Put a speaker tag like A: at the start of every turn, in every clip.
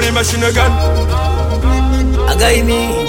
A: Money machine gun.
B: Againi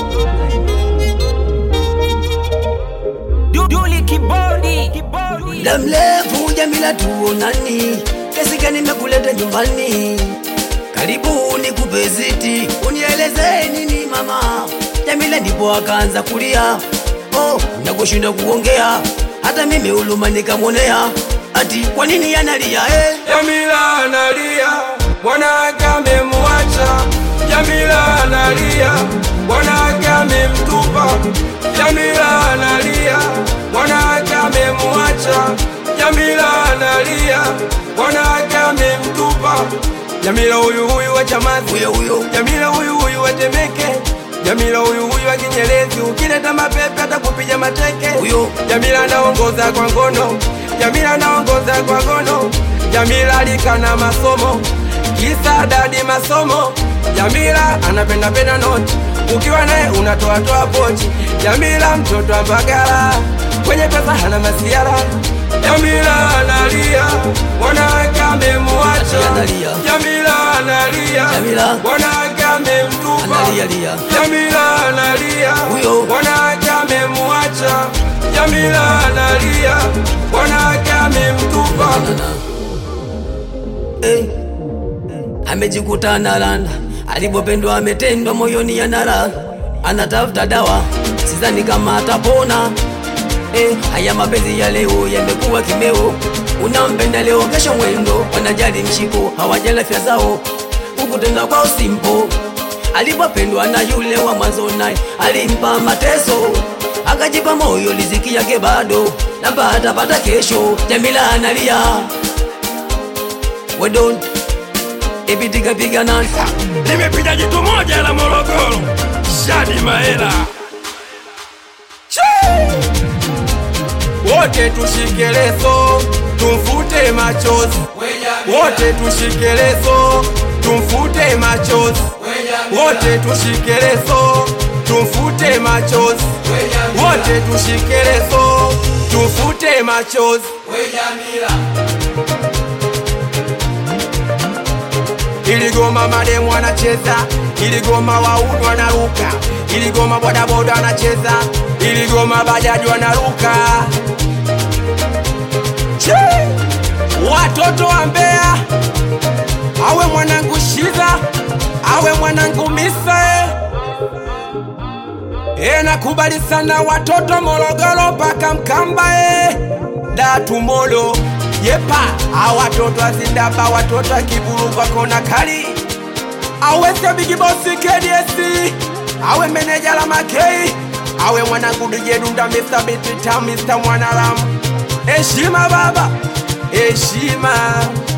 C: Duli kibodi kibodi
B: muda mrefu Jamila tuonani, kesi gani nimekuleta nyumbani? Karibu nikupe ziti, unieleze nini mama. Jamila ndipo akaanza kulia, oh, nakushinda kuongea, hata mimi uluma nikamwonea, ati kwa nini analia eh?
A: Jamila analia, mwanake amemwacha. Jamila analia, mwanake amemtupa. Jamila analia, mwanake amemwacha. Jamila analia, mwanake amemtupa. Jamila huyu huyu wa Chamazi,
B: Huyo huyo
A: Jamila huyu huyu wa Temeke, Jamila huyu huyu wa Kinyerezi, ukileta mapepe atakupiga mateke.
B: Huyo.
A: Jamila anaongoza kwa ngono, Jamila anaongoza kwa ngono. Jamila alikana masomo, kisa dadi masomo. Jamila anapenda penda noti, ukiwa naye unatoa toa pochi. Jamila mtoto wa Mbagala, kwenye pesa hana masiara. Jamila analia, mwanawake amemwacha.
B: Analia.
A: Jamila analia,
B: Jamila.
A: mwanawake amemtupa.
B: analia lia,
A: Jamila analia,
B: Huyo.
A: mwanawake amemwacha. Jamila analia, mwanawake amemtupa.
B: eh. Amejikuta analanda, alipopendwa ametendwa, moyoni anara, anatafuta dawa, sidhani kama atapona. Eh, haya mapenzi ya leo yamekuwa kimeo, unampenda leo, kesho mwendo, wanajali mshiko, hawajali afya zao, huku tena kwao simpo. Alipopendwa na yule wa mwanzo, naye alimpa mateso, akajipa moyo, riziki yake bado labda atapata kesho. Jamila analia, we don't ipitika pigana
A: Nimepiga jitu moja la Morogoro, Shadi Mahela. Wote tushike leso, tumfute machozi. Wote tushike leso, tumfute machozi. Wote tushike leso, tumfute machozi. Wote tushike leso, tumfute machozi. Iligoma mademu anacheza, iligoma wauni wanaruka, iligoma bodaboda anacheza, iligoma bajaji wanaruka. Che! Watoto wa Mbeya, awe mwanangu Shiza, awe mwanangu Misa e. E, nakubali sana watoto Morogoro mpaka Mkamba e. Datumolo yepa, a watoto azindaba, watoto akiburu kwa kona kali, awese bigi bosi KDS, awe meneja la makei, awe mwanangu DJ Dunda, Mr. Bitita, Mr. Mwanaram, heshima baba, heshima